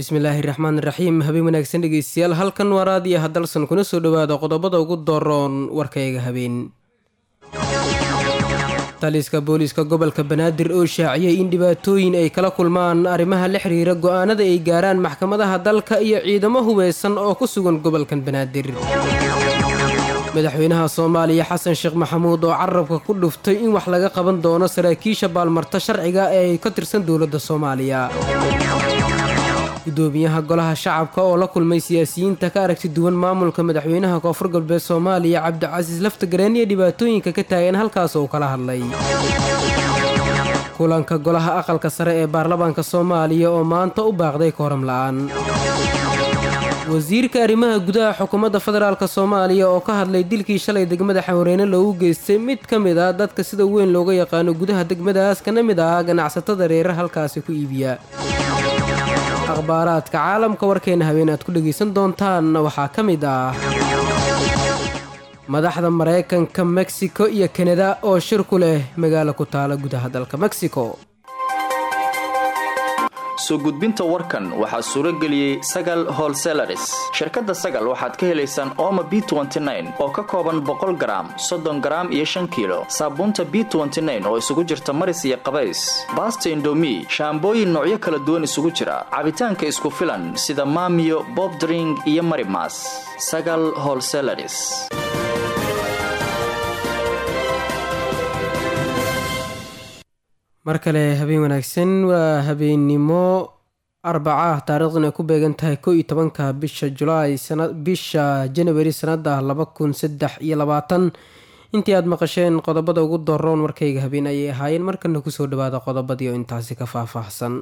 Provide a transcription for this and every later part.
bismillaahi raxmaan raxiim habeen wanaagsan dhegeystayaal halkan waa raadiyo hadalsan kuna soo dhowaada qodobada ugu dooroon warkayga habeen taliska booliiska gobolka banaadir oo shaaciyay in dhibaatooyin ay kala kulmaan arrimaha la xiriira go'aanada ay gaaraan maxkamadaha dalka iyo ciidamo hubeysan oo ku sugan gobolkan banaadir madaxweynaha soomaaliya xasan sheekh maxamuud oo carabka ku dhuftay in wax laga qaban doono saraakiisha baalmarta sharciga ee ay ka tirsan dowladda soomaaliya gudoomiyaha golaha shacabka oo la kulmay siyaasiyiinta ka aragti duwan maamulka madaxweynaha koonfur galbeed soomaaliya cabdicasiis laftagareen iyo dhibaatooyinka ka taagan halkaas uu kala hadlay kulanka golaha aqalka sare ee baarlamaanka soomaaliya oo maanta u baaqday kooram la-aan wasiirka arrimaha gudaha xukuumadda federaalk soomaaliya oo ka hadlay dilkii shalay degmada xawareyne loogu geystay mid ka mid ah dadka sida weyn looga yaqaano gudaha degmadaas kana mid ah ganacsatada reerar halkaasi ku iibiya akhbaaraadka caalamka warkeena habeen aad ku dhegaysan doontaan waxaa ka mid ah madaxda maraykanka mexico iyo kanada oo shir ku leh magaalo ku taala gudaha dalka mexico soo gudbinta warkan waxaa suuro geliyey sagal holselaris shirkadda sagal waxaad ka helaysaan ooma b oo ka kooban boqol garaam soddon garaam iyo shan kiilo saabuunta b oo isugu jirta maris iyo qabays baasta indomi shaambooyin noocyo kala duwan isugu jira cabitaanka isku filan sida maamiyo bobdring iyo marimas sagal holselaris mar kale habeen wanaagsan waa habeennimo arbaca ah taariikhdan ay ku beegan tahay ko iyo tobanka bisha julaay bisha janawari sanada laba kun saddex iyo labaatan intii aad maqasheen qodobada ugu doroon warkayga habeen ayay ahaayeen markana kusoo dhawaada qodobadii oo intaasi ka faahfaahsan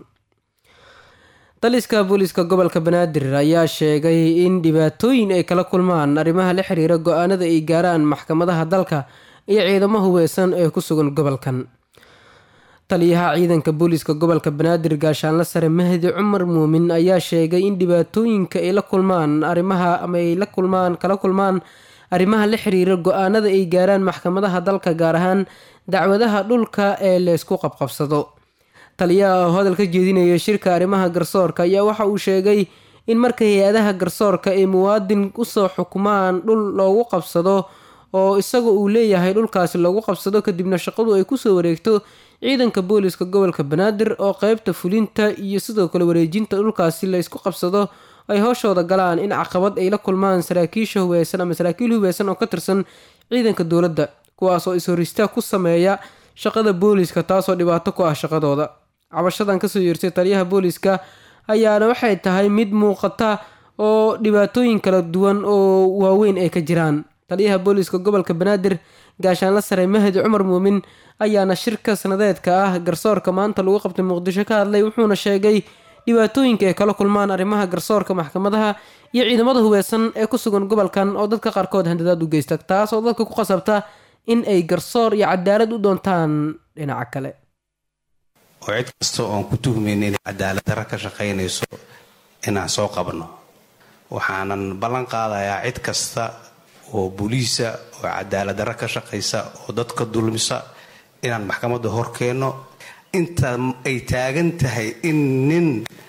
taliska booliiska gobolka banaadir ayaa sheegay in dhibaatooyin ay kala kulmaan arrimaha la xiriira go-aanada ay gaaraan maxkamadaha dalka iyo ciidamo hubeysan ee ku sugan gobolkan taliyaha ciidanka booliiska gobolka banaadir gaashaanle sare mahdi cumar muumin ayaa sheegay in dhibaatooyinka ay la kulmaan arrimaha ama ay la kulmaan kala kulmaan arrimaha la xiriira go-aanada ay gaaraan maxkamadaha dalka gaar ahaan dacwadaha dhulka ee leysku qabqabsado taliyaha oo hadal ka jeedinaya shirka arrimaha garsoorka ayaa waxa uu sheegay in marka hay-adaha garsoorka ay muwaadin usoo xukumaan dhul loogu qabsado oo isaga uu leeyahay dhulkaasi loogu qabsado kadibna shaqadu ay kusoo wareegto ciidanka booliiska gobolka banaadir oo qeybta fulinta iyo sidoo kale wareejinta dhulkaasi laysku qabsado ay howshooda galaan in caqabad ay la kulmaan saraakiisha hubeysan ama saraakiil hubeysan oo ka tirsan ciidanka dowladda kuwaas oo is-horistaa ku sameeya shaqada booliiska taasoo dhibaato ku ah shaqadooda cabashadan kasoo yeertay taliyaha booliiska ayaana waxay tahay mid muuqata oo dhibaatooyin kala duwan oo waaweyn ay ka jiraan taliyaha booliiska gobolka banaadir gaashaanle sare mahdi cumar muumin ayaana shirka sanadeedka ah garsoorka maanta lagu qabtay muqdisho ka hadlay wuxuuna sheegay dhibaatooyinka ay kala kulmaan arrimaha garsoorka maxkamadaha iyo ciidamada hubeysan ee ku sugan gobolkan oo dadka qaarkood handadaad u geysta taas oo dadka ku qasabta in ay garsoor iyo cadaalad u doontaan dhinaca kale oo cid kasta oon ku tuhmayn inay cadaalad darra ka shaqaynayso inaan soo qabno waxaanan ballan qaadayaa cid kasta oo buliisa oo cadaalad darra ka shaqaysa oo dadka dulmisa inaan maxkamadda hor keenno inta ay taagan tahay in nin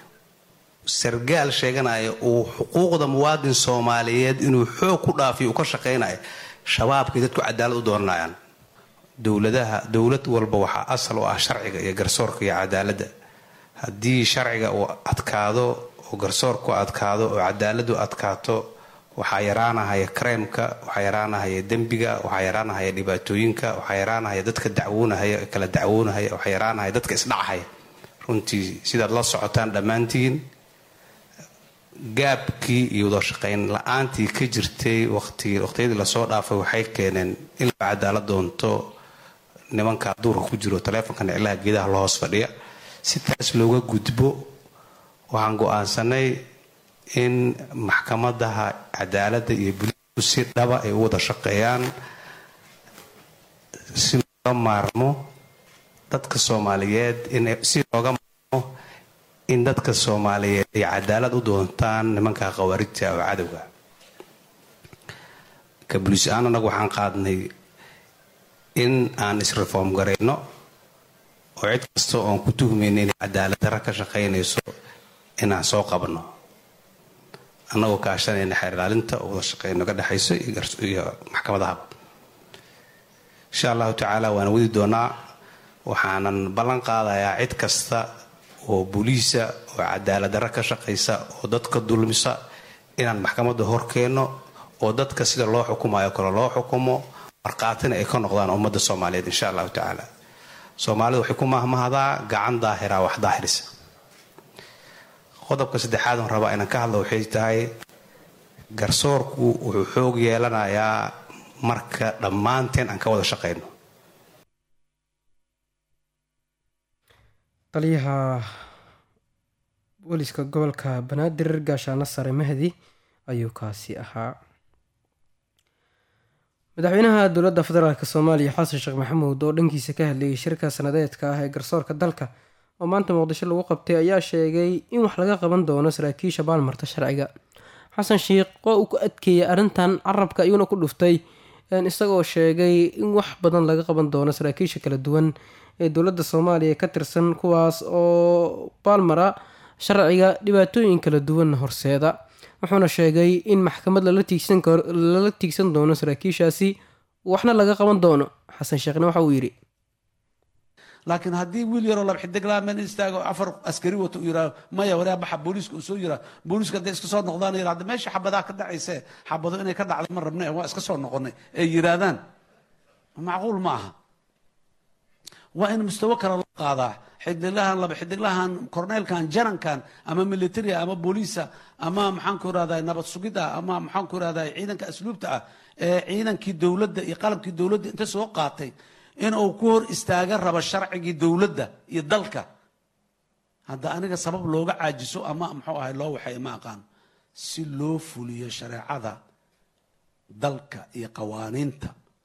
sargaal sheeganaya uu xuquuqda muwaadin soomaaliyeed inuu xoog ku dhaafiyo uu ka shaqaynayo shabaabkay dadku cadaalad u doonayaan dowladaha dowlad walba waxaa asal u ah sharciga iyo garsoorka iyo cadaaladda haddii sharciga uu adkaado oo garsoorku adkaado oo cadaaladu adkaato waxaa yaraanahaya kareemka waxaa yaraanahaya dembiga waxaa yaraanahaya dhibaatooyinka waxaa yaraanahaya dadka dacwoonahaya kala dacwoonahaya waxaa yaraanahaya dadka isdhacahaya runtii sidaad la socotaan dhammaantiin gaabkii iyo wadashaqayn la-aantii ka jirtay waqtiyadii lasoo dhaafay waxay keeneen in la cadaalad doonto nimanka duurka ku jiro taleefonka niclaha geedaha la hoos fadhiya si taas looga gudbo waxaan go-aansanay in maxkamadaha cadaaladda iyo buliisku si dhaba ay u wada shaqeeyaan si looga maarmo dadka soomaaliyeed si looga maarmo in dadka soomaaliyeed ay cadaalad u doontaan nimanka khawaarijta oo cadowga ka buliis ahaan anagu waxaan qaadnay in aan isreform garayno oo cid kasta oon ku tuhmayna inay cadaalad darra ka shaqaynayso inaan soo qabanno annagoo kaashanayna xeer ilaalinta oo wada shaqeyno ka dhexayso iyo maxkamadahaba insha allahu tacaala waana wadi doonaa waxaanan ballan qaadayaa cid kasta oo booliisa oo cadaaladdarra ka shaqaysa oo dadka dulmisa inaan maxkamadda horkeenno oo dadka sida loo xukumayo kale loo xukumo markhaatina ay ka noqdaan ummadda soomaaliyeed insha allahu tacaala soomaalida waxay ku mahmahdaa gacan daahiraa wax daahirisa qodobka saddexaad on rabaa inaan ka hadlo waxay tahay garsoorku wuxuu xoog yeelanayaa marka dhammaanteen aan ka wada shaqayno taliyaha booliska gobolka banaadir gaashaano sare mahdi ayuu kaasi ahaa madaxweynaha dowladda federaalk soomaaliya xasan sheekh maxamuud oo dhankiisa ka hadlayay shirka sanadeedka ah ee garsoorka dalka oo maanta muqdisho lagu qabtay ayaa sheegay in wax laga qaban doono saraakiisha baalmarta sharciga xasan sheikh oo uu ku adkeeyay arrintan carabka ayuuna ku dhuftay isagoo sheegay in wax badan laga qaban doono saraakiisha kala duwan ee dowladda soomaaliya ka tirsan kuwaas oo baalmara sharciga dhibaatooyin kala duwan horseeda wuxuuna sheegay in maxkamad lala tiigsan doono saraakiishaasi waxna laga qaban doono xasan sheekhna waxa uu yidhi laakiin haddii wiil yaroo laba xidiglaa meel istaago afar askari wato uu yidhaah maya waraa baxa booliiska uu soo yiraa booliiska hadday iska soo noqdaan yidhaa hadda meesha xabadaa ka dhacayse xabado inay ka dhacda ma rabne waa iska soo noqonay ay yidhaahdaan macquul ma aha waa in mustawo kale loo qaadaa xidiglahan laba xidiglahan korneylkan janankan ama militaria ama booliisa ama maxaanku irahdaa nabad sugid ah ama maxaanku irahdaa ciidanka asluubta ah ee ciidankii dowladda iyo qalabkii dowladda inta soo qaatay in uu ku hor istaaga rabo sharcigii dowladda iyo dalka hadda aniga sabab looga caajiso ama muxuu ahay loo waxay ma aqaan si loo fuliyo shareecada dalka iyo qawaaniinta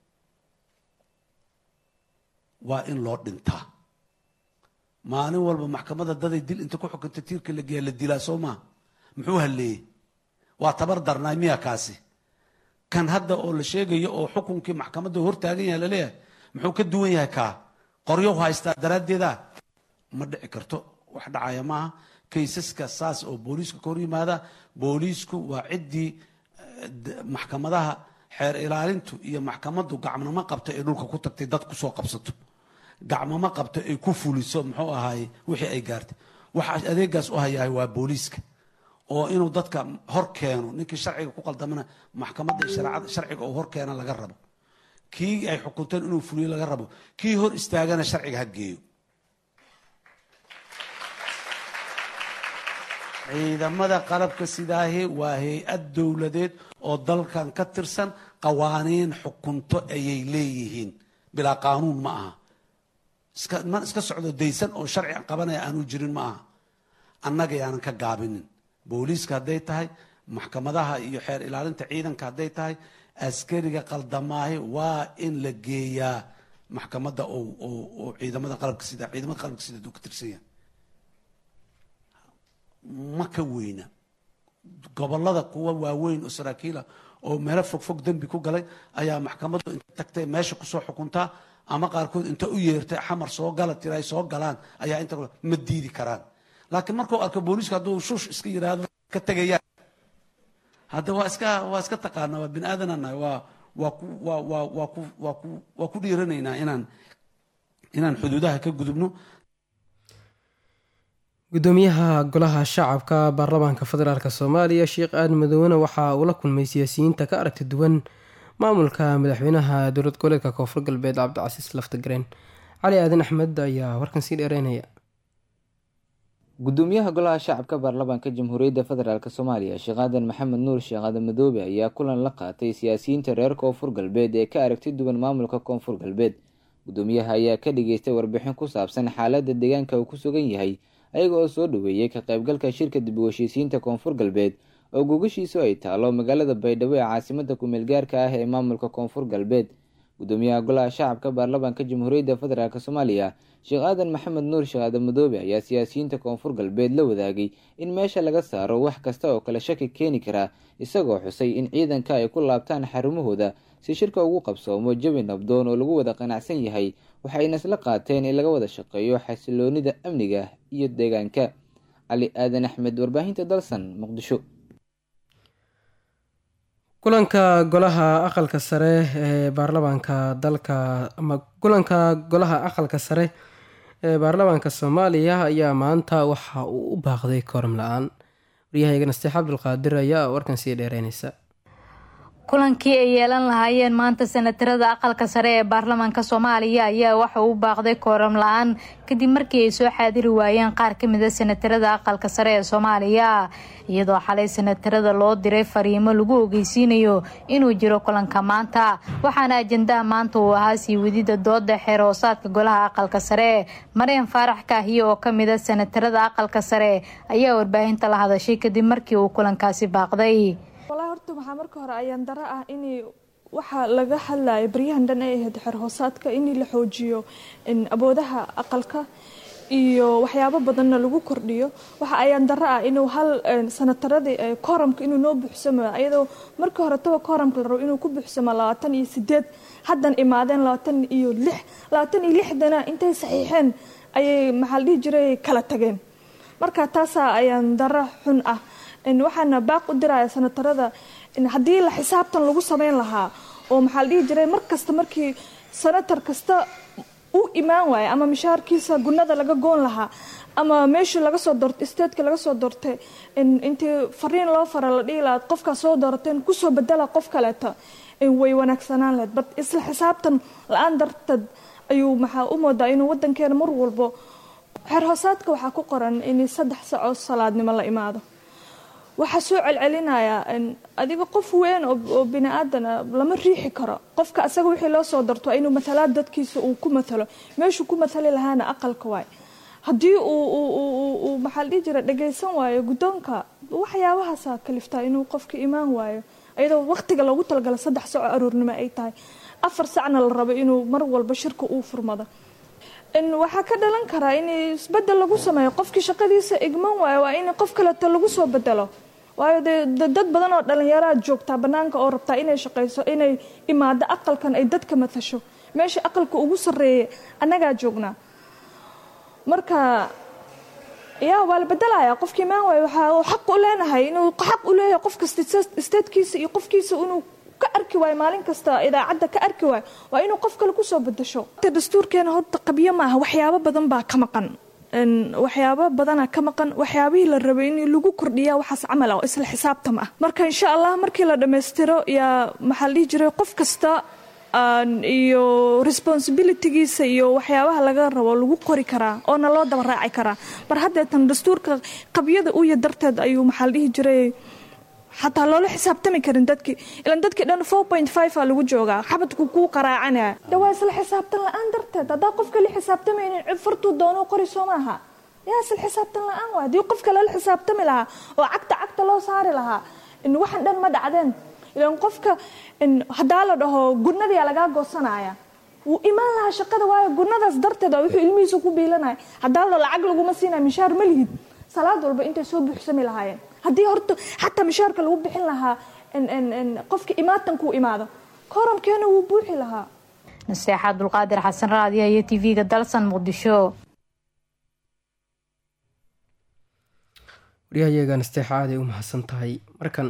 waa in loo dhintaa maalin walba maxkamadda daday dil inta ku xukunta tiirka la geeya la dilaa soo maa muxuu halleeyey waa tabar darnaay miya kaasi kan hadda oo la sheegayo oo xukunkii maxkamadda hortaagan yahay laleeyahay muxuu ka duwan yahay kaa qoryow haystaa daraaddeeda ma dhici karto wax dhacaya maaha kaysaska saas oo booliiska ka hor yimaada booliisku waa ciddii maxkamadaha xeer ilaalintu iyo maxkamaddu gacmama qabto ee dhulka ku tagtay dad kusoo qabsato gacmama qabto ay ku fuliso muxuu ahaaye wixii ay gaartay waxa adeegaas u hayahay waa booliiska oo inuu dadka hor keeno ninkii sharciga ku qaldamana maxkamadda shareecada sharciga oo hor keena laga rabo kii ay xukunteen inuu fuliyo laga rabo kii hor istaagana sharciga ha geeyo ciidamada qalabka sidaahi waa hay-ad dowladeed oo dalkan ka tirsan qawaaniin xukunto ayay leeyihiin bilaa qaanuun ma aha iska man iska socdo daysan oo sharci qabanaya aanu jirin ma aha annaga yaanan ka gaabinin booliiska hadday tahay maxkamadaha iyo xeer ilaalinta ciidanka hadday tahay askariga qaldamaahi waa in la geeyaa maxkamadda oo ciidamada qalabka sida ciidamada qalabka sida uu ka tirsan yahay ma ka weyna gobolada kuwa waaweyn oo saraakiila oo meelo fogfog dembi ku galay ayaa maxkamaddu inta tagtay meesha kusoo xukuntaa ama qaarkood inta u yeertay xamar soo gala tira ay soo galaan ayaa inta ma diidi karaan laakiin markuu arko booliiska hadduu shush iska yidhaahdo ka tegayaan hadda waa iska waa iska taqaana waa bini aadananahay waa waa ku waa waa waa ku waa ku waa ku dhiiranaynaa inaan inaan xuduudaha ka gudubno gudoomiyaha golaha shacabka baarlamaanka federaalk soomaaliya sheekh aadan madoowena waxa uu la kulmay siyaasiyiinta ka aragti duwan maamulka madaxweynaha dowlad goboleedka koonfur galbeed cabdicasiis laftagareen cali aadan axmed ayaa warkan sii dheereynaya gudoomiyaha golaha shacabka baarlamaanka jamhuuriyadda federaalk soomaaliya sheekh aadan maxamed nuur sheekh aadan madoobe ayaa kulan la qaatay siyaasiyiinta reer koonfur galbeed ee ka aragti duwan maamulka koonfur galbeed gudoomiyaha ayaa ka dhageystay warbixin ku saabsan xaaladda deegaanka uu ku sugan yahay ayaga oo soo dhoweeyey ka qaybgalka shirka dib u heshiisiinta koonfur galbeed oo gogashiisu ay taalo magaalada baydhabo ee caasimada kumeel gaarka ah ee maamulka koonfur galbeed gudoomiyaha golaha shacabka baarlamaanka jamhuuriyadda federaalk soomaaliya sheekh aadan maxamed nuur sheekh aadan madoobe ayaa siyaasiyiinta koonfur galbeed la wadaagay in meesha laga saaro wax kasta oo kale shaki keeni karaa isagoo xusay in ciidanka ay ku laabtaan xarumahooda si shirka ugu qabsoomo jawi nabdoon oo lagu wada qanacsan yahay waxayna isla qaateen in laga wada shaqeeyo xasiloonida amniga iyo deegaanka cali aadan axmed warbaahinta dalsan muqdisho kulanka golaha aqalka sare ee baarlamaanka dalka ama kulanka golaha aqalka sare ee baarlamaanka soomaaliya ayaa maanta waxa uu u baaqday kooram la-aan waryahayaga nasteex cabdulqaadir ayaa warkan sii dheereynaysa kulankii ay yeelan lahaayeen maanta senatarada aqalka sare ee baarlamaanka soomaaliya ayaa waxa uu baaqday kooram la-aan kadib markii ay soo xaadiri waayeen qaar ka mida senatarada aqalka sare ee soomaaliya iyadoo xalay senatarada loo diray fariimo lagu ogeysiinayo inuu jiro kulanka maanta waxaana ajandaha maanta uu ahaa sii wadida dooda xeer hoosaadka golaha aqalka sare maryan faarax kaahiye oo kamida senatarada aqalka sare ayaa warbaahinta la hadashay kadib markii uu kulankaasi baaqday walaa horta waxaa marka hore ayaan daro ah in waxaa laga hadlaya baryahan dhan ay ahayd xeer hoosaadka in la xoojiyo aboodaha aqalka iyo waxyaabo badanna lagu kordhiyo waxa ayaan daro ah inuu hal sanataradii kooramka inuu noo buuxsamo ayadoo markii hore taba kooramka la rabo inuu ku buuxsamo labaatan iyo sideed haddan imaadeen labaatan iyo lix labaatan iyo lixdana intay saxiixeen ayay maxaa la dhihi jiray kala tageen marka taasaa ayaan daro xun ah waxaana baaq u diraya sanatarada haddii la xisaabtan lagu sameyn lahaa oo maxaa la dhihi jiray mar kasta markii sanatar kasta u imaan waaya ama mishaarkiisa gunada laga goon lahaa ama meeshii laga soo doortay statetka laga soo doortay intii fariin loo fara la dhihi lahaa qofkaa soo doorateen kusoo bedela qof kaleeta way wanaagsanaan lahayd bat isla xisaabtan la-aan darteed ayuu maxaa u moodaa inuu wadankeena mar walbo xeer hoosaadka waxaa ku qoran in saddex sacoo salaadnimo la imaado waxaa soo celcelinayaa adiga qof weyn oo bini aadana lama riixi karo qofka asaga wixii loo soo darto inuu matalaad dadkiisa uu ku matalo meeshuu ku matali lahaana aqalka waay haddii uu maxaa la dhihi jira dhagaysan waayo guddoonka waxyaabahaasa kaliftaa inuu qofka imaan waayo iyadoo waqtiga loogu talagala saddex saco aroornimo ay tahay afar sacna la rabo inuu mar walba shirka uu furmado waxaa ka dhalan karaa in isbedel lagu sameeyo qofkii shaqadiisa igman waayo waa in qof kaleeto lagu soo bedelo waayo dee dad badan oo dhalinyaraa joogtaa banaanka oo rabtaa inay shaqayso inay imaado aqalkan ay dadka matasho meesha aqalka ugu sareeya annagaa joognaa marka yaa waa la bedelaya qofkii imaan waayo waxaa xaq u leenahay inuu xaq u leeyahay qof kasta statekiisa iyo qofkiisa inuu ka arki waayo maalin kasta idaacadda ka arki waayo waa inuu qof kale kusoo bedasho dastuurkeena horta qabyo maaha waxyaabo badan baa ka maqan waxyaabo badana ka maqan waxyaabihii la rabay in lagu kordhiya waxaas camal ah oo isla xisaabtam ah marka insha allah markii la dhammaystiro yaa maxaa la dhihi jiray qof kasta iyo responsibilitygiisa iyo waxyaabaha laga rabo lagu qori karaa oona loo daba raaci karaa mar haddeetan dastuurka qabyada uya darteed ayuu maxaa la dhihi jiray xataa loola xisaabtami karin dadkii ilan dadkii dhan four point five a lagu joogaa xabadku kuu qaraacanaya de waa isla xisaabtan la-aan darteed haddaa qofka la xisaabtamaynin cid fartuu doono qori soo maaha yaa isla xisaabtan la-aan waa haddii qofka lala xisaabtami lahaa oo cagta cagta loo saari lahaa waxan dhan ma dhacdeen ilan qofka haddaa la dhaho gurnadayaa lagaa goosanaya wuu imaan lahaa shaqada waayo gurnadaas darteed a wuxuu ilmihiisa ku biilanaya haddaa la dhaho lacag laguma siinaya mishaar ma lihid salaad walba intay soo buuxsami lahaayeen haddii horta xataa mishaarka lagu bixin lahaa qofka imaatanku imaado kooramkeena wuu buuxi lahaa naseexa abdulqaadir xasan raadiya iyo t v-ga dalsan muqdisho waryahayaga nasteexa aaday u mahadsan tahay markan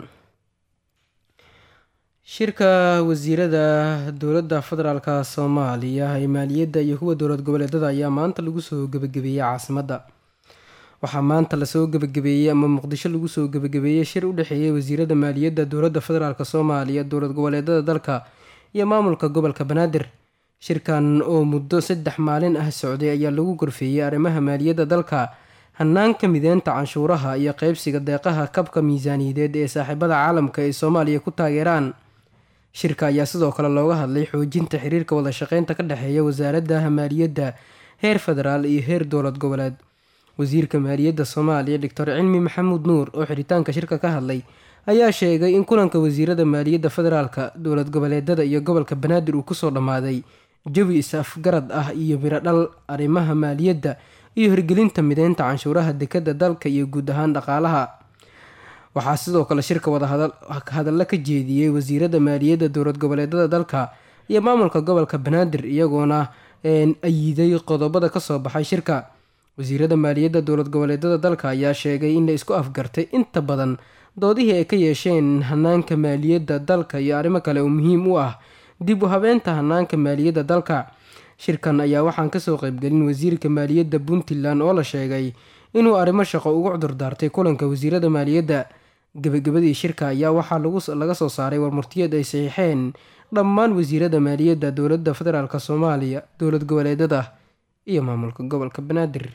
shirka wasiirada dowladda federaalk soomaaliya ee maaliyadda iyo kuwa dowlad goboleedada ayaa maanta lagu soo gebagabeeyey caasimadda waxaa maanta lasoo gebagabeeyey ama muqdisho lagu soo gebagabeeyey shir u dhexeeyay wasiirada maaliyadda dowladda federaalk soomaaliya dowlad goboleedada dalka iyo maamulka gobolka banaadir shirkan oo muddo saddex maalin ah socday ayaa lagu gorfeeyey arrimaha maaliyadda dalka hanaanka mideynta canshuuraha iyo qeybsiga deeqaha kabka miisaaniyadeed ee saaxiibada caalamka ay soomaaliya ku taageeraan shirka ayaa sidoo kale looga hadlay xoojinta xiriirka wada shaqeynta ka dhexeeya wasaaradaha maaliyadda heer federaal iyo heer dowlad goboleed wasiirka maaliyadda soomaaliya doctor cilmi maxamuud nuur oo xiritaanka shirka ka hadlay ayaa sheegay in kulanka wasiirada maaliyadda federaalka dowlad goboleedada iyo gobolka banaadir uu kusoo dhammaaday jawi is-afgarad ah iyo mirodhal arrimaha maaliyadda iyo hirgelinta mideynta canshuuraha dekadda dalka iyo guud ahaan dhaqaalaha waxaa sidoo kale shirka wadahadallo ka jeediyey wasiirada maaliyadda dowlad goboleedada dalka iyo maamulka gobolka banaadir iyagoona ayiday qodobada kasoo baxay shirka wasiirada maaliyadda dowlad goboleedyada dalka ayaa sheegay in la isku afgartay inta badan doodihii ay ka yeesheen hanaanka maaliyadda dalka iyo arrimo kale oo muhiim u ah dib u habeenta hanaanka maaliyadda dalka shirkan ayaa waxaan kasoo qeybgelin wasiirka maaliyadda puntland oo la sheegay inuu arrimo shaqo ugu cudurdaartay kulanka wasiirada maaliyadda gebagabadii shirka ayaa waxaa laga soo saaray warmurtiyeed ay saxiixeen dhammaan wasiirada maaliyadda dowladda federaalk soomaaliya dowlad goboleedyada iyo maamulka gobolka banaadir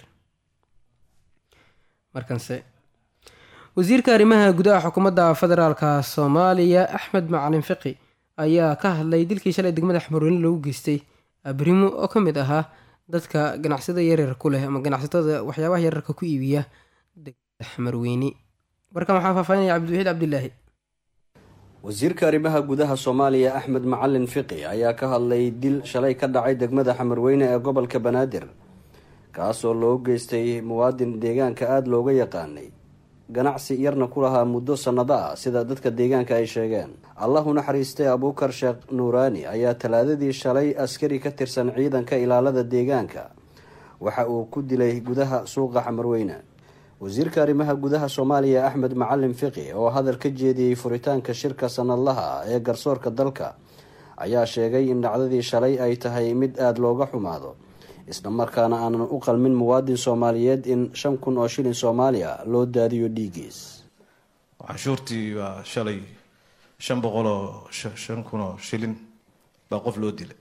markanse wasiirka arrimaha gudaha xukuumadda federaalk soomaaliya axmed macalin fiqi ayaa ka hadlay dilkii shalay degmada xmarweyne lagu geystay abrimo oo ka mid ahaa dadka ganacsada yaryar ku leh ama ganacsatada waxyaabaha yararka ku iibiya degmada xmarweyne warkan waxaa faahfaahinaya cabdiwaxiid cabdilaahi wasiirka arrimaha gudaha soomaaliya axmed macalin fiqi ayaa ka hadlay dil shalay ka dhacay degmada xamarweyne ee gobolka banaadir kaasoo loo geystay muwaadin deegaanka aada looga yaqaanay ganacsi yarna ku lahaa muddo sannado ah sida dadka deegaanka ay sheegeen allahu naxariistay abuukar sheekh nuuraani ayaa talaadadii shalay askari ka tirsan ciidanka ilaalada deegaanka waxa uu ku dilay gudaha suuqa xamarweyne wasiirka arrimaha gudaha soomaaliya axmed macalin fiqi oo hadal ka jeediyey furitaanka shirka sanadlaha ah ee garsoorka dalka ayaa sheegay in dhacdadii shalay ay tahay mid aada looga xumaado isla markaana aanan u qalmin muwaadin soomaaliyeed in shan kun oo shilin soomaaliya loo daadiyo dhiigiis canshuurtii baa shalay shan boqol oo shan kun oo shilin baa qof loo dilay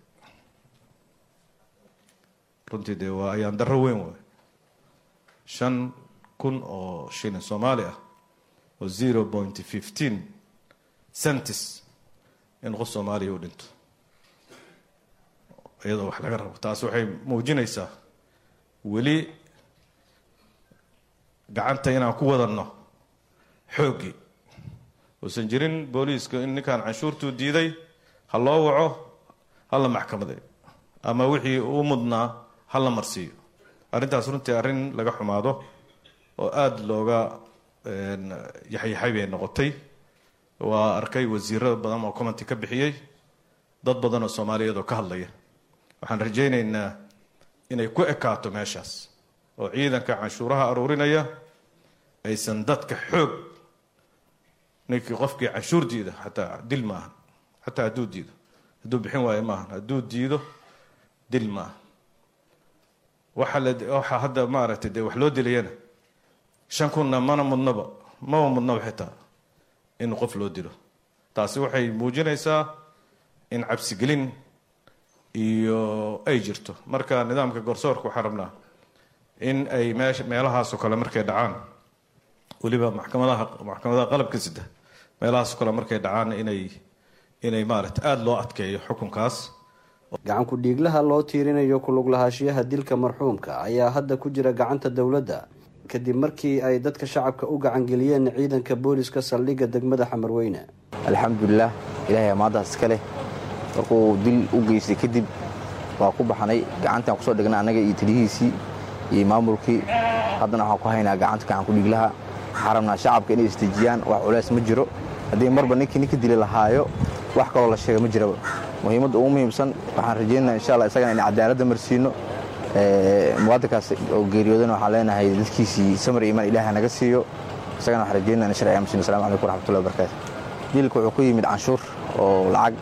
runtii dee waa ayaan darro weyn waay shan kun oo shilin soomaali ah oo zero point fifteen centis in qof soomaaliya u dhinto iyadoo wax laga rabo taas waxay muujinaysaa weli gacanta inaan ku wadanno xooggii uusan jirin booliiska in ninkaan canshuurtuu diiday ha loo waco ha la maxkamaday ama wixii u mudnaa ha la marsiiyo arrintaas runtii arrin laga xumaado oo aada looga yaxyaxay bay noqotay waa arkay wasiiro badan oo commenty ka bixiyey dad badan oo soomaaliyeed oo ka hadlaya waxaan rajaynaynaa inay ku ekaato meeshaas oo ciidanka canshuuraha aruurinaya aysan dadka xoog ninkii qofkii canshuur diida xataa dil maaha xataa hadduu diido hadduu bixin waayo maaha hadduu diido dil maaha waxa la waxaa hadda maaragtay dee wax loo dilayana shan kunna mana mudnaba maba mudnaba xitaa in qof loo dilo taasi waxay muujinaysaa in cabsigelin iyo ay jirto marka nidaamka garsoorka waxaan rabnaa in ay meesha meelahaasoo kale markay dhacaan weliba maxkamadaha maxkamadaha qalabka sida meelahaasoo kale markay dhacaan inay inay maaragta aada loo adkeeyo xukunkaas gacan ku-dhiiglaha loo tiirinayo kulug lahaashiyaha dilka marxuumka ayaa hadda ku jira gacanta dowladda kadib markii ay dadka shacabka u gacangeliyeen ciidanka booliska saldhigga degmada xamarweyne alxamdulilah ilaahay amaadaas iska leh markuu dil u geystay kadib waa ku baxnay gacantaan kusoo dhignay annaga iyo taliyihiisii iyo maamulkii haddana waxaan ku haynaa gacanta gacan ku-dhiiglaha waxaan rabnaa shacabka inay istejiyaan wax culeys ma jiro haddii marba ninkii ninka dili lahaayo wax kaloo la sheega ma jiraba muhiimadda ugu muhiimsan waxaan rajeynaa insha alla isagana in cadaaladda marsiino muwaadinkaas oo geeriyoodana waxaan leenahay dadkiisii samar iimaan ilaaha naga siiyo isagana waxaan rajeynaa in sharciga marsiino assalamu calaykum waraxmatullahi wabarakaatu dilka wuxuu ku yimid canshuur oo lacag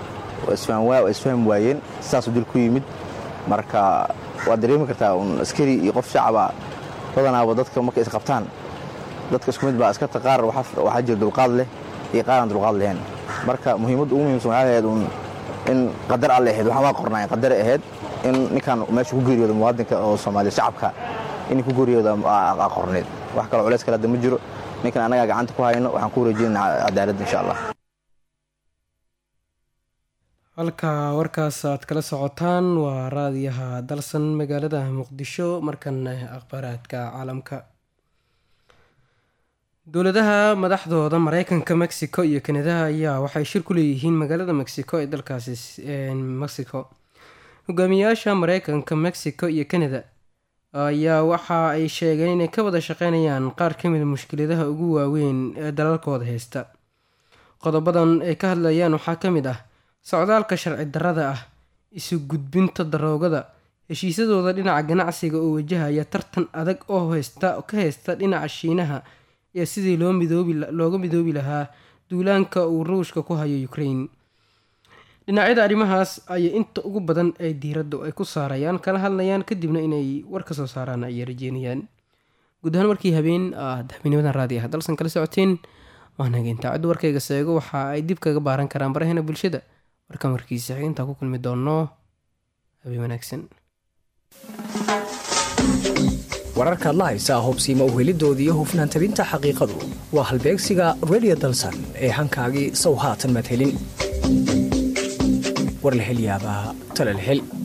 isfaham waayeen sidaasuu dil ku yimid marka waad dareemi kartaa un askari iyo qof shacaba badanaaba dadka markay isqabtaan dadka isku mid baa askarta qaar waxaa jira dulqaad leh iyo qaar aan dulqaad lahayn marka muhiimadda ugu muhimsan waxay ahayd un in qadar alle ahayd waxaan waa qornaa qadar ahayd in ninkan meesha ku geeriyooda muwaadinka oo soomaaliya shacabka inay ku geeriyooda aa qorneed wax kaloo culays kale hadda ma jiro ninkan annagaa gacanta ku hayno waxaan ku wareejinayna cadaaladda insha allah halka warkaas aad kala socotaan waa raadiyaha dalsan magaalada muqdisho markana akhbaaraadka caalamka dowladaha madaxdooda mareykanka mexico iyo kanadaha ayaa waxay shir ku leeyihiin magaalada mexico ee dalkaasi mexico hogaamiyayaasha mareykanka mexico iyo canada ayaa waxa ay sheegeen inay ka wada shaqeynayaan qaar kamida mushkiladaha ugu waaweyn ee dalalkooda haysta qodobadan ay ka hadlayaan waxaa ka mid ah socdaalka sharci darrada ah isu gudbinta daroogada heshiisyadooda dhinaca ganacsiga oo wajahaya tartan adag oo heysta ka haysta dhinaca shiinaha iyo sidii loo midoobi looga midoobi lahaa duulaanka uu ruushka ku hayo ukraine dhinacyada arrimahaas ayay inta ugu badan ay diiradda ay ku saarayaan kala hadlayaan kadibna inay war ka soo saaraan ayay rajeynayaan guud ahaan markii habeen aad habeennimadan raadi ah dalsan kala socoteen waanaga intaacaddu warkayga seego waxa ay dib kaga baaran karaan baraheena bulshada warkan warkiisa xigintaa ku kulmi doono habeen wanaagsan wararkaad la haysaa hubsiima uhelidooda iyo hufnaan tabinta xaqiiqadu waa halbeegsiga redio dalsan ee hankaagii sow haatan madhelin war la hel yaabaa tale la hel